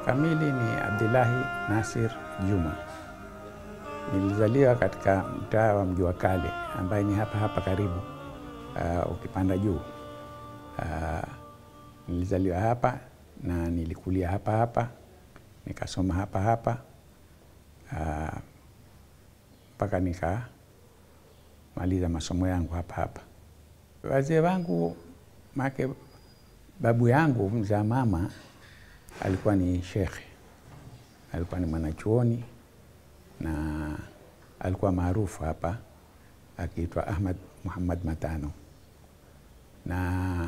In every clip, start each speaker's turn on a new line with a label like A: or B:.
A: kamili ni Abdullahi Nasir Juma. Nilizaliwa katika mtaa wa Mji wa Kale ambaye ni hapa hapa karibu, uh, ukipanda juu. Uh, nilizaliwa hapa na nilikulia hapa hapa, nikasoma hapa hapa mpaka uh, nikamaliza masomo yangu hapa hapa. Wazee wangu make babu yangu mzaa mama alikuwa ni shekhe, alikuwa ni mwanachuoni na alikuwa maarufu hapa akiitwa Ahmad Muhammad Matano, na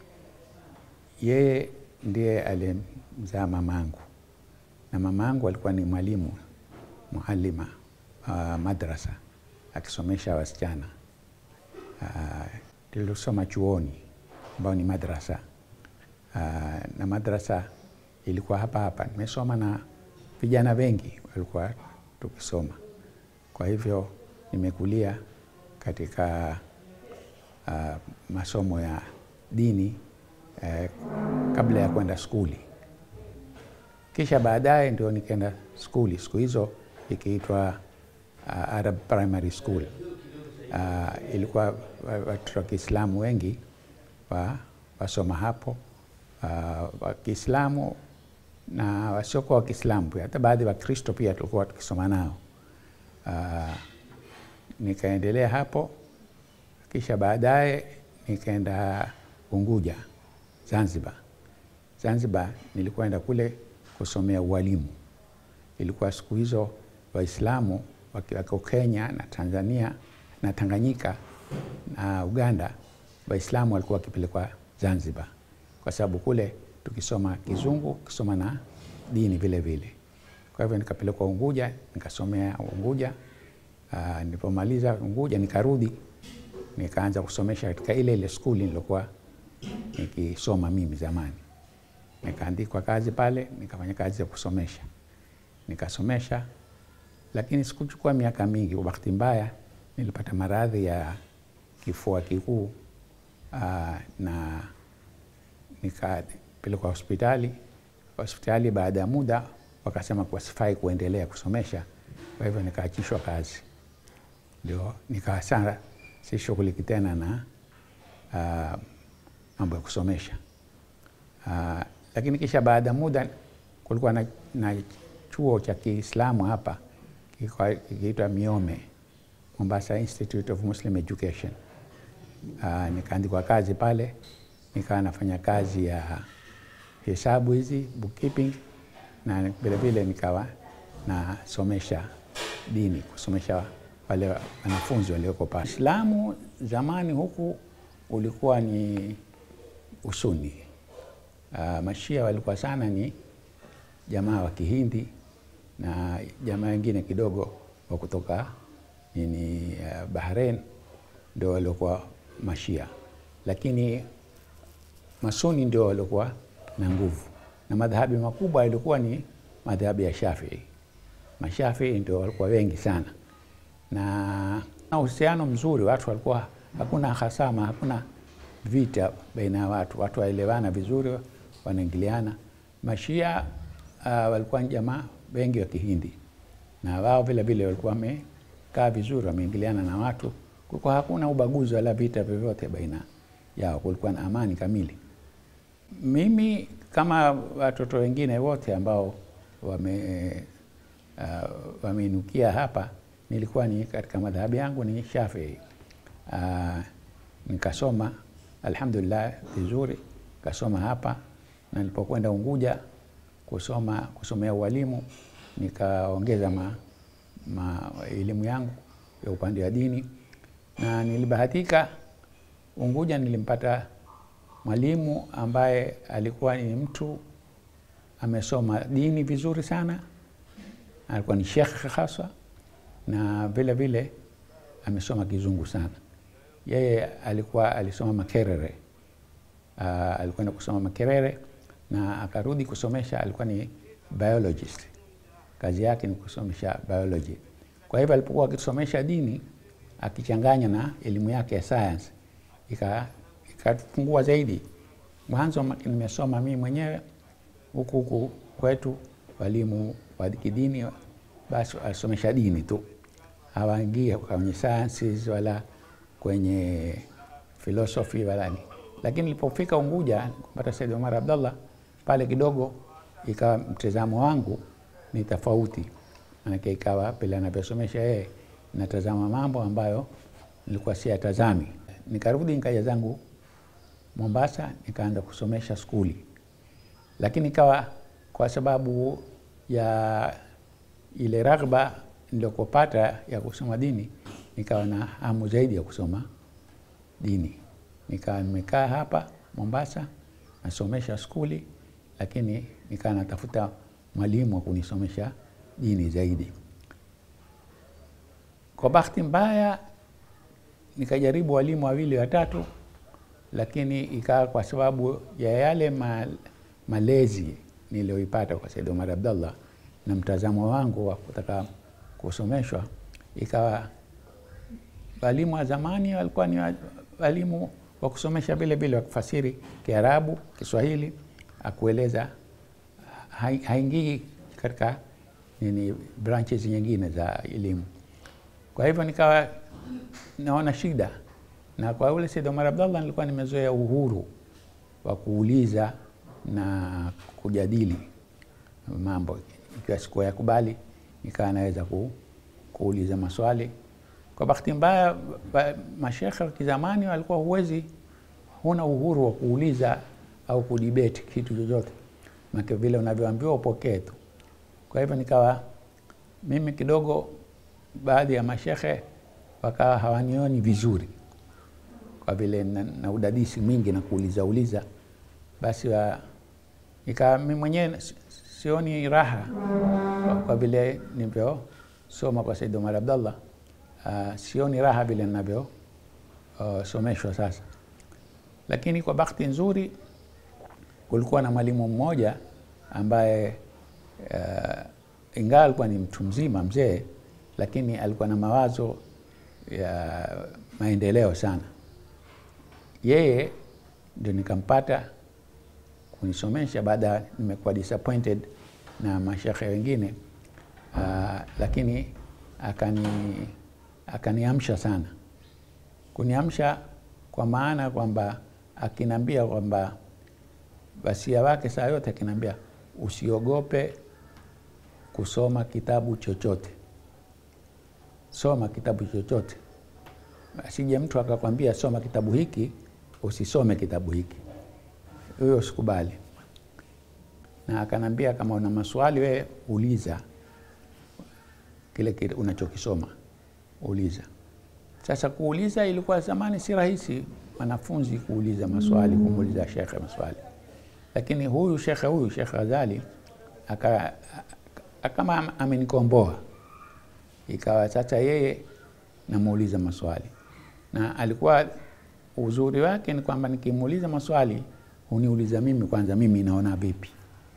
A: yeye ndiye alimzaa mamangu, na mamangu alikuwa ni mwalimu mualima uh, madrasa akisomesha wasichana uh, tulisoma chuoni ambao ni madrasa uh, na madrasa ilikuwa hapa hapa. Nimesoma na vijana wengi walikuwa tukisoma, kwa hivyo nimekulia katika uh, masomo ya dini uh, kabla ya kwenda skuli, kisha baadaye ndio nikaenda skuli, siku hizo ikiitwa uh, Arab Primary School. Uh, ilikuwa watoto wa Kiislamu wengi wa, wasoma hapo uh, wa Kiislamu na wasiokuwa wa Kiislamu pia, hata baadhi wa Kristo pia tulikuwa tukisoma nao. Uh, nikaendelea hapo, kisha baadaye nikaenda Unguja, Zanzibar. Zanzibar nilikwenda kule kusomea ualimu. Ilikuwa siku hizo Waislamu wakiwako Kenya na Tanzania na Tanganyika na Uganda, Waislamu walikuwa wakipelekwa Zanzibar kwa sababu kule tukisoma Kizungu, kisoma na dini vile vile. Kwa hivyo nikapelekwa Unguja, nikasomea Unguja. Uh, nilipomaliza Unguja nikarudi nikaanza kusomesha katika ile ile skuli nilokuwa nikisoma mimi zamani. Nikaandikwa kazi pale, nikafanya kazi ya kusomesha, nikasomesha, lakini sikuchukua miaka mingi. Kwa bahati mbaya nilipata maradhi ya kifua kikuu uh, na nikapelekwa hospitali. Hospitali baada ya muda wakasema kuwa sifai kuendelea kusomesha, kwa hivyo nikaachishwa kazi, ndio nikawa sana sishughuliki tena na uh, mambo ya kusomesha uh, lakini kisha baada ya muda kulikuwa na, na chuo cha Kiislamu hapa kikiitwa Miome, Mombasa Institute of Muslim Education. Uh, nikaandikwa kazi pale, nikawa nafanya kazi ya hesabu hizi bookkeeping, na vilevile nikawa nasomesha dini, kusomesha wale wanafunzi walioko pale. Islamu zamani huku ulikuwa ni usuni. Uh, mashia walikuwa sana ni jamaa wa Kihindi na jamaa wengine kidogo wa kutoka nini uh, Bahrain ndio waliokuwa mashia, lakini masuni ndio waliokuwa na nguvu, na madhahabi makubwa yalikuwa ni madhahabi ya Shafii. Mashafii ndio walikuwa wengi sana na uhusiano mzuri, watu walikuwa hakuna hasama, hakuna vita baina ya watu, watu waelewana vizuri, wanaingiliana. Mashia uh, walikuwa ni jamaa wengi wa Kihindi na wao vile vile walikuwa wamekaa vizuri, wameingiliana na watu, kulikuwa hakuna ubaguzi wala vita vyovyote baina yao, kulikuwa na amani kamili. Mimi kama watoto wengine wote ambao wame uh, wameinukia hapa nilikuwa ni katika madhahabi yangu ni Shafii. Uh, nikasoma alhamdulillah vizuri, nikasoma hapa na nilipokwenda Unguja kusoma kusomea ualimu nikaongeza ma, ma elimu yangu ya upande wa dini, na nilibahatika Unguja nilimpata mwalimu ambaye alikuwa ni mtu amesoma dini vizuri sana, alikuwa ni shekhe haswa na vile vile amesoma kizungu sana. Yeye alikuwa alisoma Makerere. Uh, alikwenda kusoma Makerere na akarudi kusomesha, alikuwa ni biologist, kazi yake ni kusomesha biology. Kwa hivyo alipokuwa akisomesha dini akichanganya na elimu yake ya science ikafungua zaidi. Mwanzo nimesoma mimi mwenyewe huku huku kwetu walimu wa kidini basi wasomesha dini tu, hawaingie kwenye sciences wala kwenye philosophy wala ni. Lakini nilipofika Unguja kupata Said Omar Abdallah pale kidogo ikawa mtazamo wangu ni tofauti, manake ikawa pale anavyosomesha yeye natazama mambo ambayo nilikuwa siyatazami. Nikarudi nikaja zangu Mombasa, nikaanza kusomesha skuli, lakini ikawa kwa sababu ya ile raghba niliyopata ya kusoma dini, nikawa na hamu zaidi ya kusoma dini. Nikawa nimekaa hapa Mombasa nasomesha skuli, lakini nikawa natafuta mwalimu wa kunisomesha dini zaidi. Kwa bahati mbaya nikajaribu walimu wawili watatu, lakini ikawa kwa sababu ya yale ma, malezi niliyoipata kwa Said Omar Abdallah na mtazamo wangu wa kutaka kusomeshwa, ikawa walimu wa zamani walikuwa ni walimu wa kusomesha vile vile, wa kufasiri Kiarabu, Kiswahili, akueleza haingii katika nini branches nyingine za elimu. Kwa hivyo nikawa naona shida, na kwa ule Said Omar Abdallah nilikuwa nimezoea uhuru wa kuuliza na kujadili mambo, ikiwa sikuwa yakubali nikawa naweza ku, kuuliza maswali. Kwa bahati mbaya, mashekhe wa kizamani walikuwa huwezi, huna uhuru wa kuuliza au kudibeti kitu chochote, make vile unavyoambiwa upokee tu. Kwa hivyo nikawa mimi kidogo, baadhi ya mashekhe wakawa hawanioni vizuri kwa vile na, na udadisi mwingi na kuuliza uliza, basi wa, ikawa mimi mwenyewe sioni raha kwa, kwa vile nilivyosoma kwa Said Omar Abdallah. Uh, sioni raha vile ninavyo uh, someshwa sasa, lakini kwa bahati nzuri kulikuwa na mwalimu mmoja ambaye uh, ingawa alikuwa ni mtu mzima mzee, lakini alikuwa na mawazo ya maendeleo sana. Yeye ndio nikampata kunisomesha baada ya nimekuwa disappointed na mashekhe wengine uh, lakini akani akaniamsha sana, kuniamsha kwa maana kwamba akinambia kwamba wasia wake saa yote akinambia usiogope kusoma kitabu chochote, soma kitabu chochote. Asije mtu akakwambia soma kitabu hiki, usisome kitabu hiki, huyo sikubali. Na akanambia kama una maswali we uliza kile kile unachokisoma uliza. Sasa kuuliza ilikuwa zamani si rahisi wanafunzi kuuliza maswali, kumuuliza shekhe maswali, lakini huyu shekhe huyu Shekh Ghazali aka kama amenikomboa, ikawa sasa yeye namuuliza maswali, na alikuwa uzuri wake ni kwamba nikimuuliza maswali huniuliza mimi kwanza, mimi naona vipi.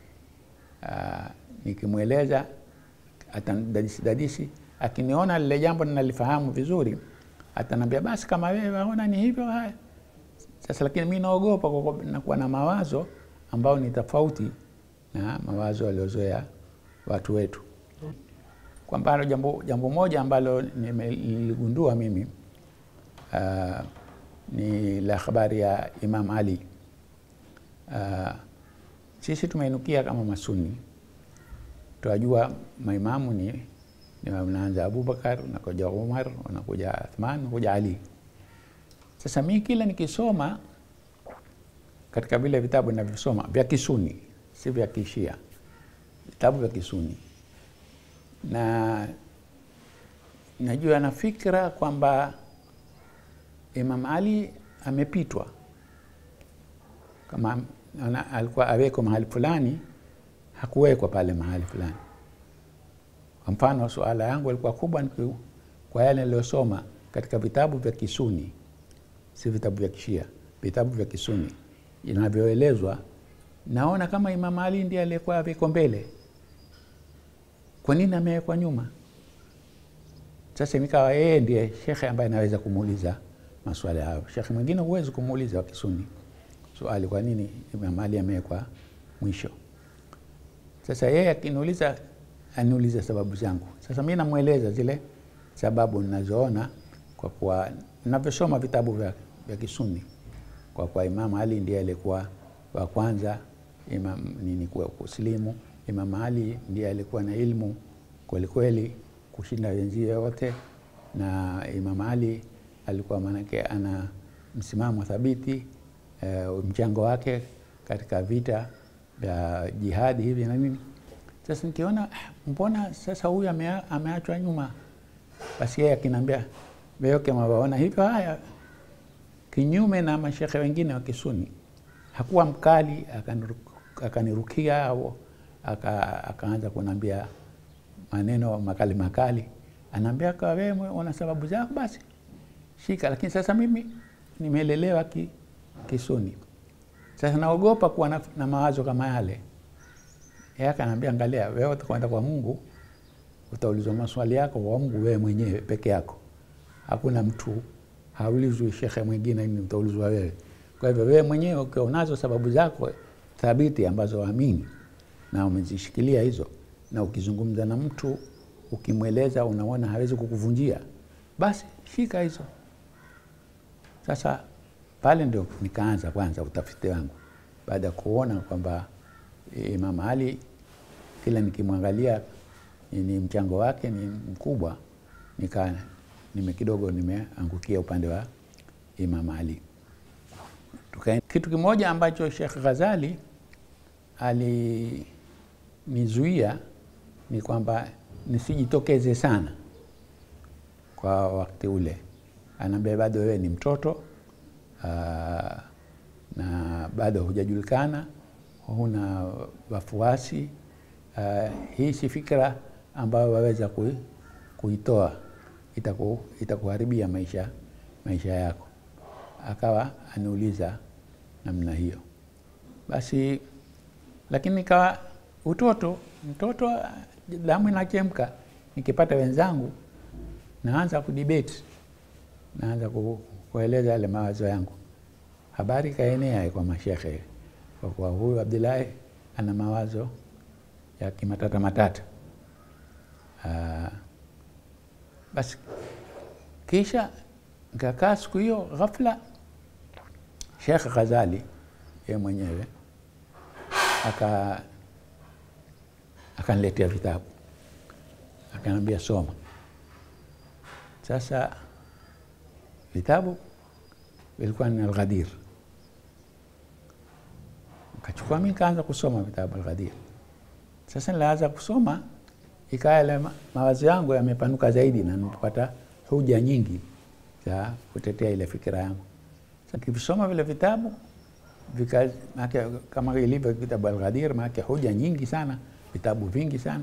A: Aa, nikimweleza atadadisi dadisi akiniona lile jambo ninalifahamu vizuri, atanambia basi, kama wewe waona ni hivyo, haya sasa. Lakini mi naogopa kwa nakuwa na mawazo ambayo ni tofauti na mawazo waliozoea watu wetu. Kwa mfano, jambo, jambo moja ambalo niligundua mimi uh, ni la habari ya Imam Ali. Uh, sisi tumeinukia kama Masuni, tunajua maimamu ni unaanza Abubakar, unakuja Umar, unakuja Athman, unakuja Ali. Sasa mi kila nikisoma katika vile vitabu ninavyosoma vya Kisuni, si vya Kishia, vitabu vya Kisuni, na najua na fikra kwamba Imam Ali amepitwa, kama ana, alikuwa awekwa mahali fulani, hakuwekwa pale mahali fulani. Kwa mfano, suala yangu ilikuwa kubwa kwa yale niliyosoma katika vitabu vya Kisuni, si vitabu vya Kishia, vitabu vya Kisuni inavyoelezwa, naona kama Imam Ali ndiye aliyekuwa awekwa mbele. Kwa nini amewekwa nyuma? Sasa nikawa yeye ndiye shekhe ambaye anaweza kumuuliza maswali hayo. Shekhe mwingine huwezi kumuuliza wa Kisuni swali, kwa nini Imam Ali amewekwa mwisho? Sasa yeye akiniuliza, aniuliza sababu zangu. Sasa mi namweleza zile sababu ninazoona kwa kuwa ninavyosoma vitabu vya, vya Kisuni, kwa kuwa Imam Ali ndiye alikuwa wa kwanza imam, nini kuwa kusilimu. Imam Ali ndiye alikuwa na ilmu kwelikweli kushinda wenzie wote, na Imam Ali alikuwa maanake ana msimamo thabiti e, mchango wake katika vita vya jihadi hivi na nini. Sasa nikiona mbona sasa huyu amea, ameachwa nyuma, basi yeye akiniambia Beyoke mawaona hivyo haya, kinyume na mashekhe wengine wa Kisuni, hakuwa mkali akanirukia au aka, akaanza kunambia maneno makali makali, anaambia kwa wewe una sababu zako, basi shika. Lakini sasa mimi nimelelewa ki, Kisuni, sasa naogopa kuwa na, na mawazo kama yale. Yeye akaniambia, angalia, wewe utakwenda kwa Mungu, utaulizwa maswali yako kwa Mungu wewe mwenyewe peke yako, hakuna mtu haulizwi shekhe mwingine, ni utaulizwa wewe. Kwa hivyo wewe mwenyewe ukiwa unazo sababu zako thabiti ambazo waamini na umezishikilia hizo, na ukizungumza na mtu ukimweleza, unaona hawezi kukuvunjia, basi shika hizo. Sasa pale ndio nikaanza kwanza utafiti wangu, baada ya kuona kwamba Imam Ali kila nikimwangalia ni mchango wake ni mkubwa, nika nime kidogo nimeangukia upande wa Imam Ali. Tuka, kitu kimoja ambacho Sheikh Ghazali alinizuia ni kwamba nisijitokeze sana kwa wakati ule. Anaambia bado wewe ni mtoto aa, na bado hujajulikana, huna wafuasi. Hii si fikra ambayo waweza kuitoa, itaku, itakuharibia maisha, maisha yako. Akawa aniuliza namna hiyo, basi lakini nikawa utoto mtoto, damu inachemka. Nikipata wenzangu naanza kudibeti, naanza kueleza yale mawazo yangu. Habari kaenea kwa mashekhe, kwa kuwa huyu Abdullahi ana mawazo ya kimatata matata. Aa, basi kisha nikakaa siku hiyo, ghafla Sheikh Ghazali yeye mwenyewe aka akaniletea vitabu akaniambia soma. Sasa vitabu vilikuwa ni Alghadir, nikachukua mi nikaanza kusoma vitabu Alghadir. Sasa nilianza kusoma, ikawa yale mawazo yangu yamepanuka zaidi na nipata hoja nyingi za kutetea ile fikira yangu. Sasa nikivisoma vile vitabu vika, make, kama ilivyo kitabu Alghadir, maake hoja nyingi sana, vitabu vingi sana.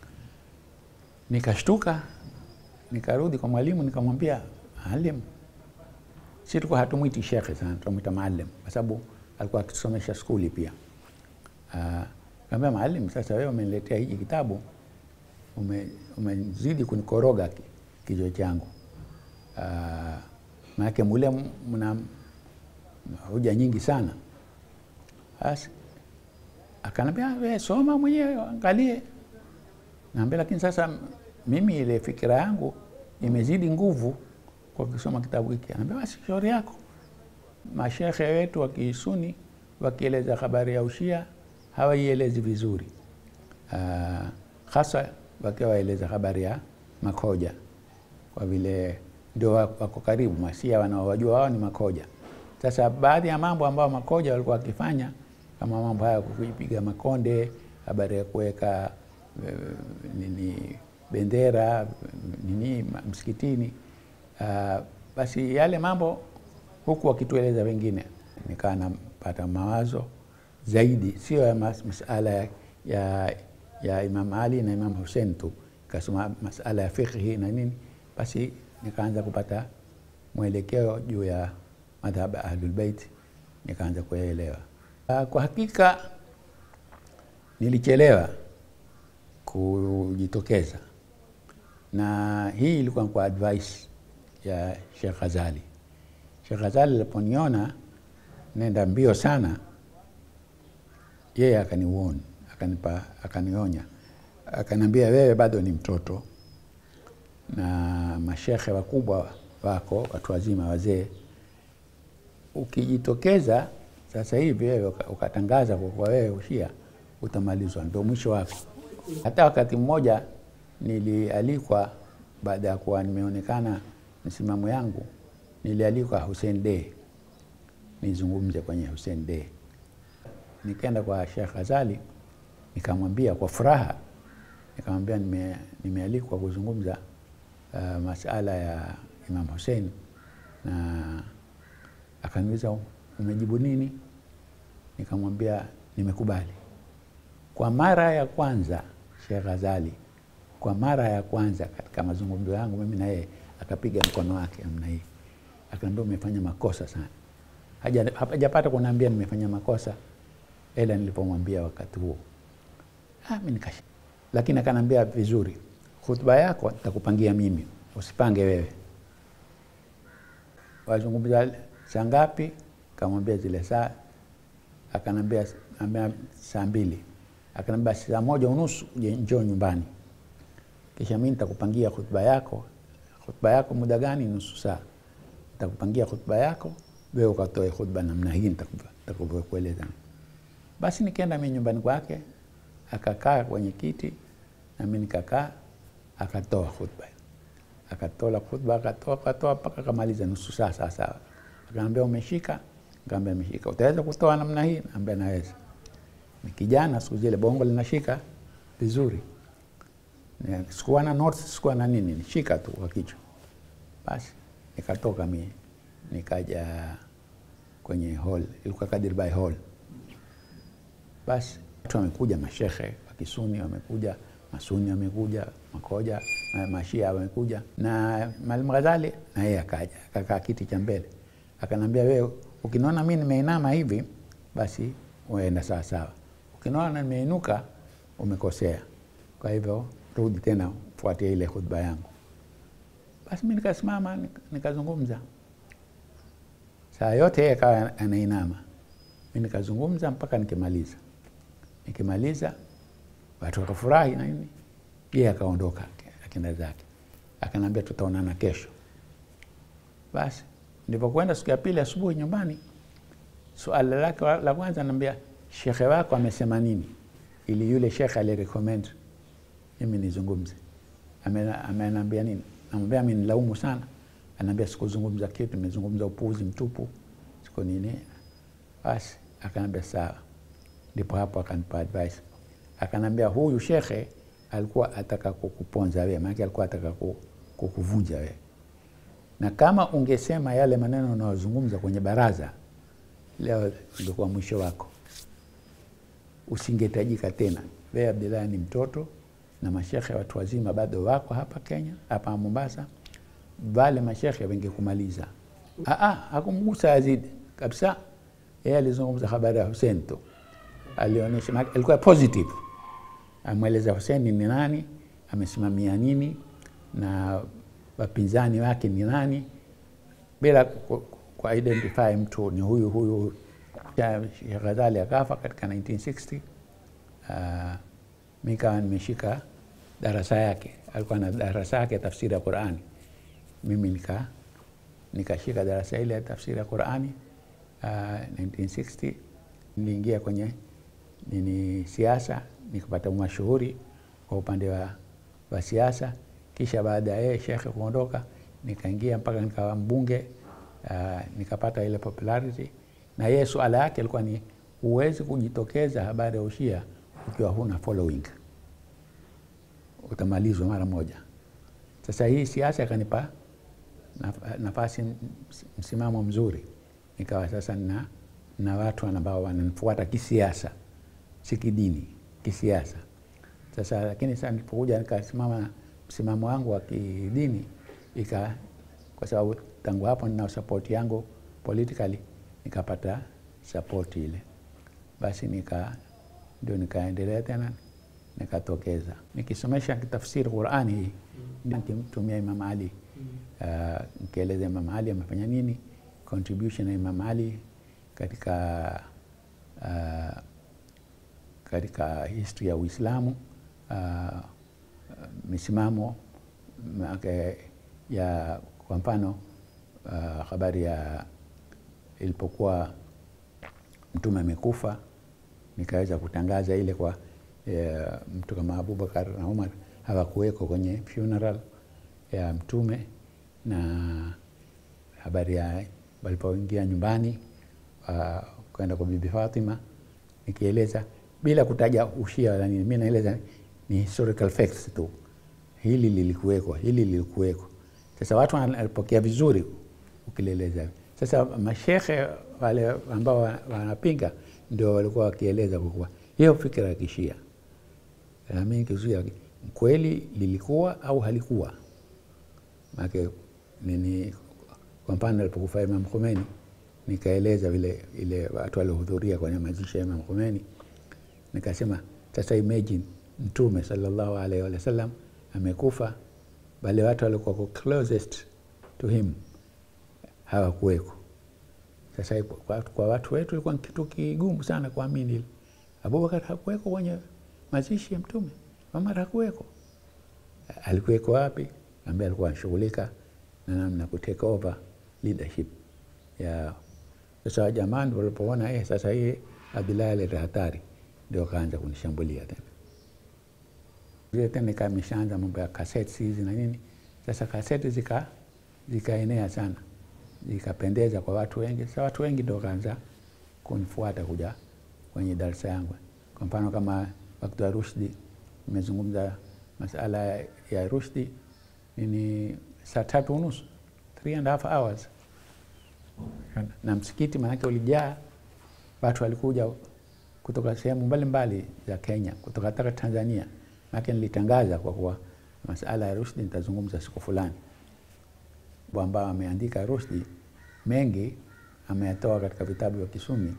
A: Nikashtuka, nikarudi kwa mwalimu nikamwambia, Maalim, si tulikuwa hatumwiti shekhe sana, tunamwita maalim kwa sababu alikuwa akitusomesha skuli pia. Uh, kaambia Maalim, sasa wewe umeniletea hiki kitabu, umezidi ume kunikoroga kichwa changu. Uh, maanake mule mna hoja nyingi sana. Basi akanambia wewe soma mwenyewe angalie. Naambia lakini sasa mimi ile fikira yangu imezidi nguvu kwa kusoma kitabu hiki. Anaambia basi shauri yako. Mashekhe wetu wa Kisuni wakieleza habari ya ushia hawaielezi vizuri, uh, hasa wakiwa waeleza habari ya makoja, kwa vile ndio wako karibu. Masia wanaowajua wao ni makoja. Sasa baadhi ya mambo ambayo makoja walikuwa wakifanya kama mambo haya kuipiga makonde, habari ya kuweka e, nini bendera nini msikitini, uh, basi yale mambo huku wakitueleza wengine, nikawa napata mawazo zaidi, sio ya mas, masala ya, ya, ya Imam Ali na Imam Hussein tu, kasoma masala ya fiqhi na nini, basi nikaanza kupata mwelekeo juu ya madhhab ya Ahlul Bait, nikaanza kuyaelewa. Kwa hakika nilichelewa kujitokeza, na hii ilikuwa kwa advice ya Sheikh Ghazali. Sheikh Ghazali aliponiona nenda mbio sana, yeye akaniuoni, akanipa akanionya, akaniambia wewe bado ni mtoto na mashekhe wakubwa wako watu wazima wazee, ukijitokeza sasa hivi wewe uka- ukatangaza kwa kuwa wewe ushia, utamalizwa, ndio mwisho wako. Hata wakati mmoja nilialikwa baada ya kuwa nimeonekana msimamo yangu, nilialikwa Hussein Dey nizungumze kwenye Hussein Dey. Nikaenda kwa Sheikh Ghazali nikamwambia kwa furaha, nikamwambia nime, nimealikwa kuzungumza uh, masala ya Imam Hussein na akaniuliza umejibu nini? Nikamwambia nimekubali. Kwa mara ya kwanza Sheikh Ghazali, kwa mara ya kwanza katika mazungumzo yangu mimi na yeye, akapiga mkono wake namna hii, akaniambia umefanya makosa sana. Haja- hajapata kuniambia nimefanya makosa, ila nilipomwambia wakati huo ah, mimi nikash lakini akaniambia vizuri, hutuba yako nitakupangia mimi, usipange wewe. Wazungumza saa ngapi? Kamwambia zile saa, akanambia ambia saa mbili, akanambia saa moja unusu uje njoo nyumbani, kisha mimi nitakupangia hutuba yako. Hutuba yako muda gani? Nusu saa. Nitakupangia hutuba yako, wewe ukatoe hutuba namna hii nitakavyokueleza. Basi nikaenda mimi nyumbani kwake, akakaa kwenye kiti na mimi nikakaa, akatoa hutuba akatola khutba akatoa akatoa mpaka akamaliza nusu saa sawa sawa. Akaambia umeshika? Nikamwambia nimeshika. Utaweza kutoa namna hii? Nikamwambia naweza. Ni kijana siku zile bongo linashika vizuri. Ni- Sikuwa na notes, sikuwa na nini, nishika tu kwa kichwa. Basi nikatoka mimi nikaja kwenye hall, ilikuwa Kadirbai hall. Basi watu wamekuja, mashehe wa Kisuni wamekuja, Masuni wamekuja, Makoja, ma- Mashia wamekuja, na Mwalimu Ghazali na yeye akaja akakaa kiti cha mbele, akanambia, wewe ukiniona mimi nimeinama hivi, basi uenda sawa sawa, ukiniona nimeinuka umekosea. Kwa hivyo rudi tena, fuatia ile khutba yangu. Basi mimi nikasimama nik- nikazungumza saa yote yeye akawa anainama, mi nikazungumza mpaka nikimaliza. Nikimaliza watu wakafurahi na nini, yeye akaondoka akenda zake, akaniambia tutaonana kesho. Basi nilipokwenda siku ya pili asubuhi nyumbani, suala lake wa- la kwanza naambia, shekhe wako amesema nini, ili yule shekhe alirecommend mimi nizungumze. Amena- Amenambia nini? Namwambia mimi nilaumu sana. Anaambia sikuzungumza kitu, nimezungumza upuzi mtupu, siku nini. Basi akanambia sawa. Ndipo hapo akanipa advice, akanambia huyu shekhe alikuwa ataka kukuponza wewe, maana alikuwa ataka ku- kukuvunja wewe, na kama ungesema yale maneno unayozungumza kwenye baraza leo, ingekuwa mwisho wako usingetajika tena. Wewe Abdullahi ni mtoto na mashekhe watu wazima bado wako hapa Kenya, hapa Mombasa, wale mashekhe wengekumaliza. Ah, ah, hakumgusa Yazid kabisa. Yeye alizungumza habari ya Hussein tu, alionyesha maana alikuwa positive, amweleza Hussein ni nani, amesimamia nini na wapinzani wake ni nani, bila ku, ku identify mtu ni huyu huyu. Ya Sheikh Ghazali akafa katika 1960. Uh, mi kawa nimeshika darasa yake, alikuwa na darasa yake ya tafsiri ya Qurani. Mimi nika nikashika darasa ile ya tafsiri ya Qurani uh, 1960 niliingia kwenye nini siasa, nikapata mashuhuri kwa upande wa, wa siasa. Kisha baada ya yeye shekhe kuondoka, nikaingia mpaka nikawa mbunge uh, nikapata ile popularity na yeye suala yake alikuwa ni huwezi kujitokeza habari ya ushia ukiwa huna following, utamalizwa mara moja. Sasa hii siasa ikanipa naf- nafasi, ms- msimamo mzuri, nikawa sasa na, na watu ambao wananifuata kisiasa, si kidini, kisiasa. Sasa lakini sasa nilipokuja nikasimama msimamo wangu wa kidini ika, kwa sababu tangu hapo nina support yangu politically, nikapata support ile, basi nika ndio nikaendelea tena nikatokeza nikisomesha tafsiri Qurani hii nikimtumia Imam Ali uh, nikieleza Imam Ali amefanya nini, contribution ya Imam Ali katika uh, katika history ya Uislamu uh, misimamo make ya kwa mfano uh, habari ya ilipokuwa mtume amekufa nikaweza kutangaza ile kwa e, mtu kama Abubakar na Umar hawakuweko kwenye funeral ya mtume na habari ya walipoingia nyumbani uh, kwenda kwa bibi Fatima nikieleza bila kutaja ushia wala nini, mi naeleza ni historical facts tu, hili lilikuweko, hili lilikuweko. Sasa watu wanapokea vizuri ukieleza. Sasa mashekhe wale ambao wanapinga ndio walikuwa wakieleza kwa kuwa hiyo fikira ya kishia nami kizuia kweli lilikuwa au halikuwa make nini. Kwa mfano alipokufa Imam Khomeini, nikaeleza vile ile watu waliohudhuria kwenye mazishi ya Imam Khomeini, nikasema sasa imagine Mtume sallallahu alaihi wasallam amekufa, wale watu walikuwa closest to him hawakuweko. Sasa kwa, kwa watu wetu ilikuwa kitu kigumu sana kuamini ile. Abubakar hakuweko kwenye mazishi ya Mtume, Umar hakuweko. Alikuweko wapi? Ambaye alikuwa anashughulika na namna kutake over leadership ya sasa. Jamani walipoona eh, sasa hii Abdullahi aleta hatari, ndio kaanza kunishambulia tena vile tena, ikawa imeshaanza mambo ya kaseti hizi na nini. Sasa kaseti zika zikaenea sana zikapendeza kwa watu wengi. Sasa watu wengi ndio kaanza kunifuata kuja kwenye darasa yangu. Kwa mfano kama wakati wa Rushdi, nimezungumza masala ya Rushdi ni saa tatu unusu, three and a half hours, na msikiti maanake ulijaa watu, walikuja kutoka sehemu mbalimbali za Kenya, kutoka hata Tanzania. Maanake nilitangaza kwa kuwa masala ya Rushdi nitazungumza siku fulani ambao ameandika Rushdi mengi ameyatoa katika vitabu vya Kisuni.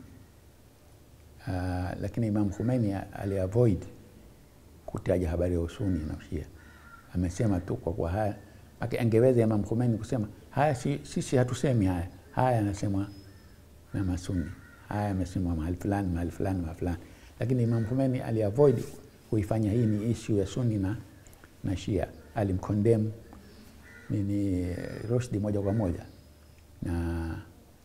A: Uh, lakini Imam Khomeini aliavoid kutaja habari ya usuni na ushia, amesema tu kwa kwa haya angeweza Imam Khomeini kusema haya, si, sisi hatusemi haya haya, anasemwa na masuni, haya amesemwa mahali fulani mahali fulani mahali fulani, lakini Imam Khomeini aliavoid kuifanya hii ni issue ya suni na, na shia, alimkondem nini Rushdi moja kwa moja na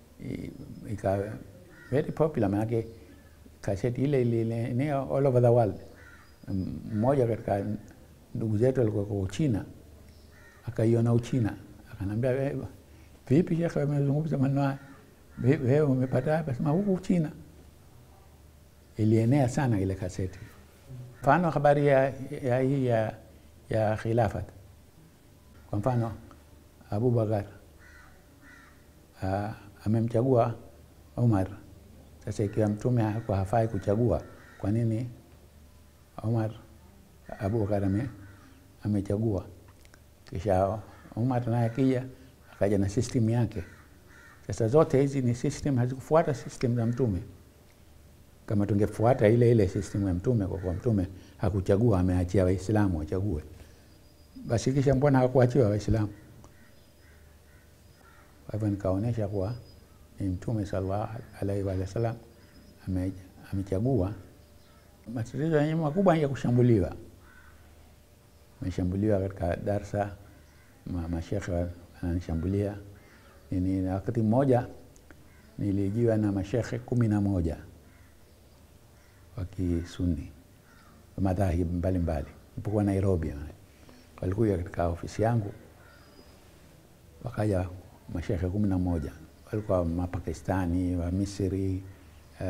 A: ika very popular, manake kaseti ile ilienea all over the world. Mmoja katika ndugu zetu alikuwa kwa Uchina, akaiona Uchina, akanambia vipi shekhe, amezungumza maneno haya, wewe umepata hapa? Sema huku Uchina. Ilienea sana ile kaseti. Mfano habari ya ya hii ya, ya khilafat kwa mfano Abubakar amemchagua Umar. Sasa ikiwa mtume hakuwa hafai kuchagua, kwa nini Umar Abubakar ame, amechagua? Kisha Umar naye akija akaja na system yake. Sasa zote hizi ni system, hazikufuata system za mtume. Kama tungefuata ile ile system ya mtume, kwa kuwa mtume hakuchagua, ameachia Waislamu wachague basi kisha mbona hakuachiwa Waislamu? Kwa hivyo nikaonyesha kuwa ni Mtume sallallahu alaihi wa sallam amechagua. Matatizo yenyewe makubwa ya kushambuliwa, ameshambuliwa katika darsa, mashekhe ananishambulia nini. Na wakati mmoja nilijiwa na mashekhe kumi na moja wa Kisuni madhahib mbalimbali, ipokuwa Nairobi walikuja katika ofisi yangu, wakaja mashekhe kumi na moja walikuwa Mapakistani, wa Misri, uh,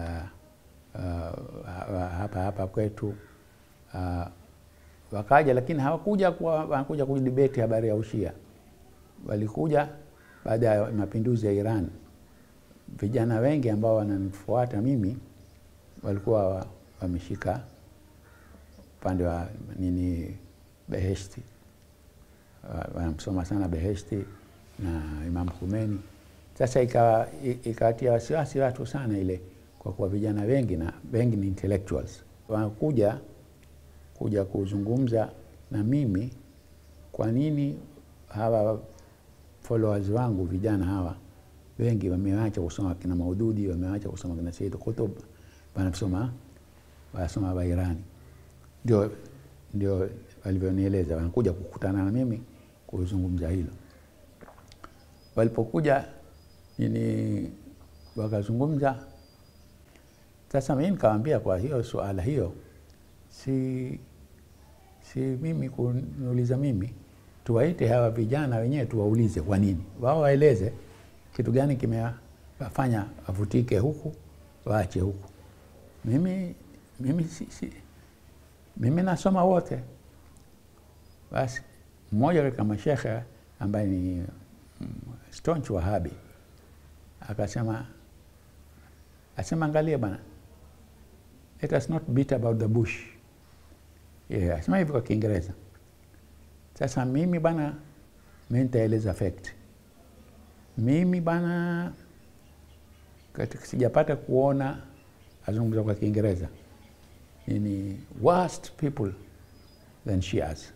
A: uh, hapa hapa kwetu uh, wakaja, lakini hawakuja kwa wanakuja kudibeti habari ya ushia. Walikuja baada ya mapinduzi ya Iran. Vijana wengi ambao wananifuata mimi walikuwa wameshika upande wa nini Beheshti, wanamsoma sana Beheshti na Imam Khomeini. Sasa ikawatia wasiwasi watu sana ile, kwa kuwa vijana wengi na wengi ni intellectuals wanakuja kuja kuzungumza na mimi. Kwa nini hawa followers wangu vijana hawa wengi wameacha kusoma kina Maududi, wameacha kusoma kina Said Qutb, wanasoma wasoma wa Irani. Ndio, ndio walivyonieleza, wanakuja kukutana na mimi kuzungumza hilo. Walipokuja ni wakazungumza. Sasa mimi nikamwambia, kwa hiyo suala hiyo si si mimi kuniuliza mimi, tuwaite hawa vijana wenyewe tuwaulize kwa nini, wao waeleze kitu gani kimewafanya wavutike huku waache huku. Mimi, mimi, si, si, mimi nasoma wote. Basi mmoja katika mashekhe ambaye ni mm, staunch Wahabi akasema asema, angalia bana, let us not beat about the bush. Yeah, asema hivi kwa Kiingereza. Sasa mimi bana, mi nitaeleza fact. Mimi bana, katika sijapata kuona azungumza kwa Kiingereza ni worst people than Shias,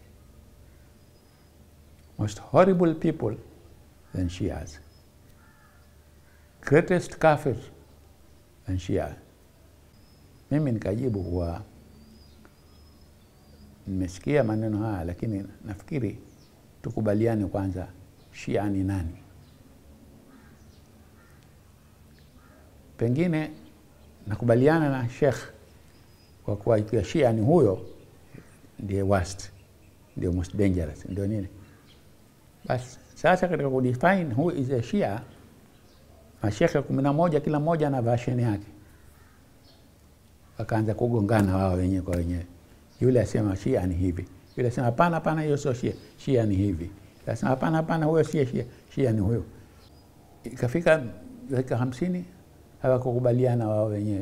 A: most horrible people than Shias, greatest kafir than Shia. Mimi nikajibu kuwa nimesikia maneno haya, lakini nafikiri tukubaliane kwanza, Shia ni nani? Pengine nakubaliana na Sheikh kwa kuwa ikiwa Shia ni huyo ndiye worst, ndio most dangerous, ndio nini. Basi sasa katika kudefine who is a Shia, mashekhe kumi na moja kila mmoja na version yake, wakaanza kugongana wao wenyewe kwa wenyewe. Yule asema Shia ni hivi, yule asema hapana, hapana, hiyo sio Shia, Shia ni hivi, asema hapana, hapana, huyo Shia, Shia, Shia ni huyo. Ikafika dakika hamsini hawakukubaliana wao wenyewe,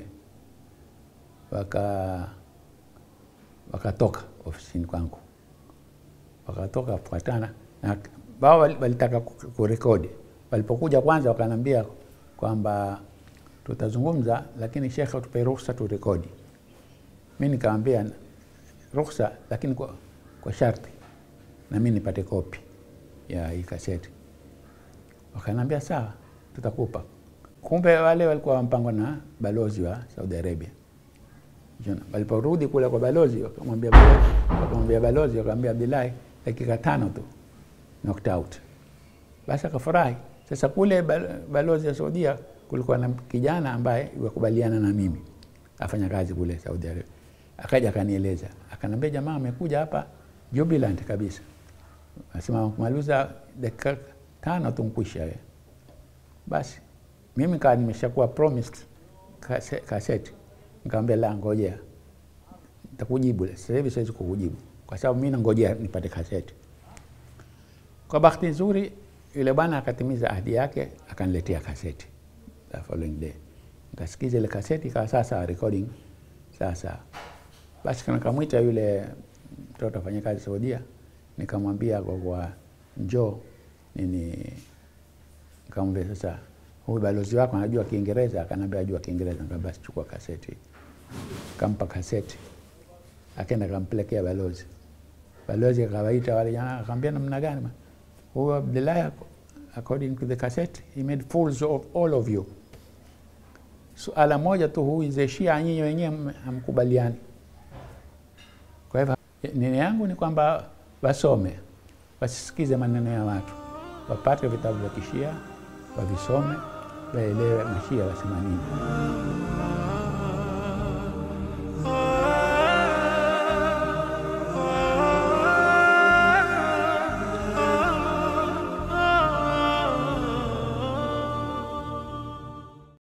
A: waka wakatoka ofisini kwangu, wakatoka kufuatana na wao walitaka kurekodi. Walipokuja kwanza, wakanambia kwamba tutazungumza, lakini shekhe, tupe ruhusa turekodi. Mi nikamwambia ruhusa, lakini kwa, kwa sharti na mi nipate kopi ya hii kaseti. Wakanambia sawa, tutakupa. Kumbe wale walikuwa mpango na balozi wa Saudi Arabia. Waliporudi kule kwa balozi, wakamwambia wakamwambia balozi, wakamwambia Abdullahi, dakika tano tu knocked out. Basi akafurahi. Sasa kule balozi ya Saudia kulikuwa na kijana ambaye wakubaliana na mimi afanya kazi kule Saudi Arabia, akaja akanieleza, akanambia jamaa amekuja hapa jubilant kabisa, asema kumaliza dakika tano tu nkwisha wewe. Basi mimi kaa nimeshakuwa promised kaseti, nikamwambia la, ngojea nitakujibu. Sasa hivi siwezi kukujibu kwa sababu mimi nangojea nipate kaseti. Kwa bahati nzuri yule bwana akatimiza ahadi yake, akaniletea kaseti the following day, nikasikiza ile kaseti ikawa sasa recording sasa. Basi nikamwita yule mtoto afanya kazi Saudia, nikamwambia kwa kwa njoo nini, nikamwambia sasa huyu balozi wako anajua Kiingereza? Akanambia ajua Kiingereza. Nikamwambia basi chukua kaseti. Kampa kaseti, akaenda kampelekea balozi. Balozi akawaita wale jana, akamwambia namna gani huyu Abdullahi, according to the cassette he made fools of all of you. Suala moja tu, huyu is a Shia, nyinyi wenyewe hamkubaliani. Kwa hivyo nini yangu ni kwamba wasome, wasisikize maneno ya watu, wapate vitabu vya Kishia wavisome waelewe mashia wasema nini.